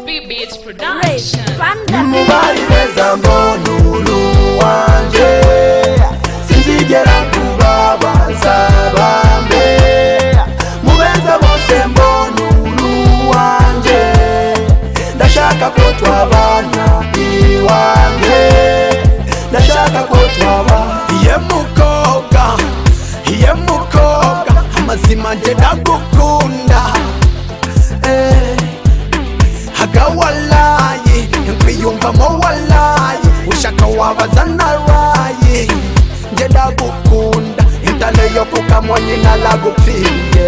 B Beats Production. mubari beza mbonuru wanjye sinzigera kubabaza bambe mubeza bose mbonuru wanjye ndashaka ko twabana iwanjye ndashaka ko twabana iye mukobwa iye mukobwa amazima njye ndagukunda eh. hagawalaye nkwiyumvamo walaye ushaka wabaza naraye nje ndagukunda intale yo kukamwanye nalagupfiye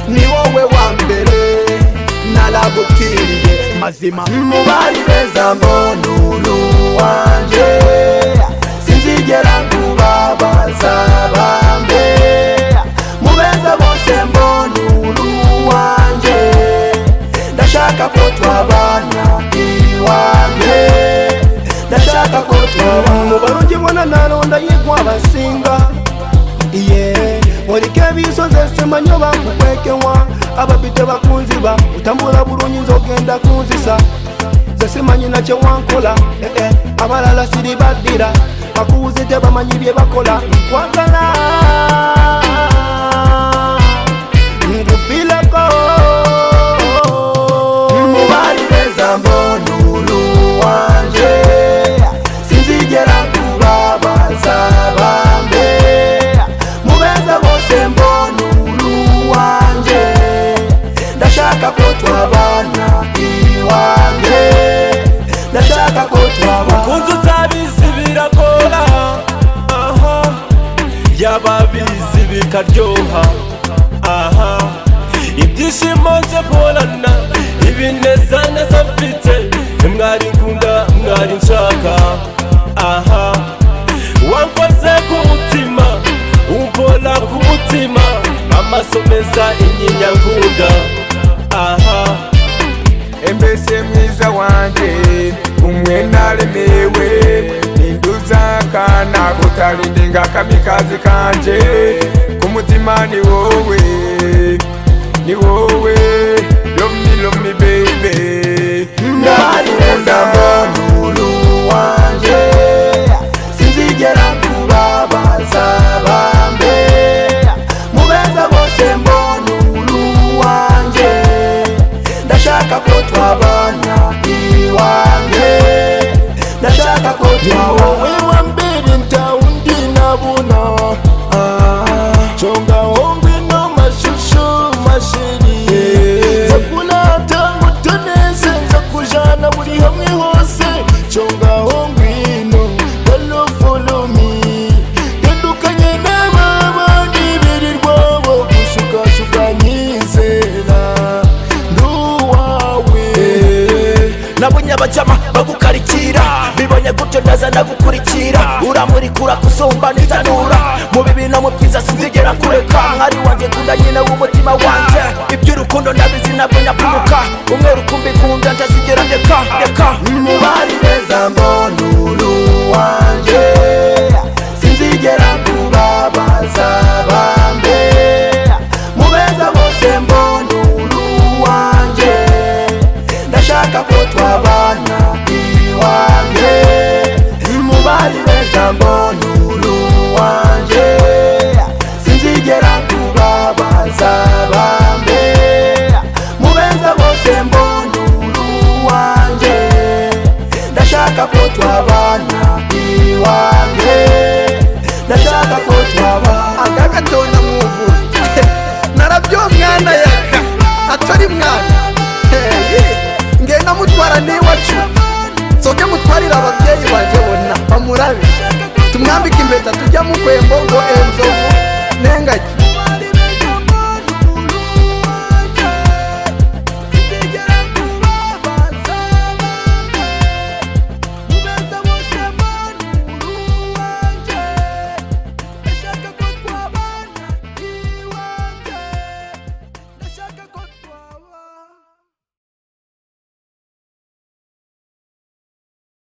ni wowe wa mbere nalagupfiye mazima mubari beza mbonuru wanje sinzigera kubabaza bambe mubeza bose mbonuru wanje ndashaka ko twabana iwanjye ndashaka ko twabana mubarungi mbona naronda yigwa abasinga iye murike bisoze semanyo bakukwekewa ababite bakunzi ba utambula bulungi nzogenda kunzisa zesimanyi nakyo wankola eh, eh, abalala siri baddira bakuwuze tebamanyi bye bakola nkwagala ngupileko mubari beza mbonuru wanje sinzigera kubabaza bambe mubeza bose mbonuru wanje ndashaka ko twabana iwanjye ndashaka ko twabana kunzu utabizi biragora aha yababizi bikaryoha aha ibyishimo byo mporana ibinezaneza mfite mwari nkunda mwari nshaka aha wankoze ku mutima umpora ku mutima amaso meza inyinya nkunda aha mbese mwiza wanjye umwe naremewe ninduza akana kutarindinga kamikazi kanje ku mutima ni wowe ni wowe lomi lomi bebe Ndari wenda mbonuru wanje Sinzigera kubabaza bambe Mubeza bose mbonuru wanje Ndashaka ko twabana iwanjye Ndashaka ko twabana wa mbere ntawundi nabona conga wombi no mashusho mashiri nza kunata ngo tuneze nza kujana buri hamwe hose conga wombi no dalo follow me yandukanye n'ababandi birirwabo gushukashuka nyizera nduwawe nabonye abajama bagukarikira bibonye gutyo ndaza ndagukurikira uramurikura kusumba n'itanura mu bibi no mu byiza sinzigera kureka mwari wanjye kunda nyine w'umutima wanjye iby'urukundo ndabizi nabwo nyapuruka umwe rukumbi kunda ntazigera ndeka ndeka mubari beza mbonuru wanjye sinzigera kubabaza bambe mubeza bose mbonuru wanjye ndashaka ko twabana iwanjye mubari beza mbonuru wanjye sinzigera kubabaza bambe mubeza bose mbonuru wanjye ndashaka ko twabana iwanjye ndashaka ko twabana agagatona mwubu narabyo mwana yaka atari mwana ngenda mutwara n'iwacu nsoge mutwarire ababyeyi bajye bona bamurabe tumwambike impeta tujya mu kwembo ngo enzovu nengage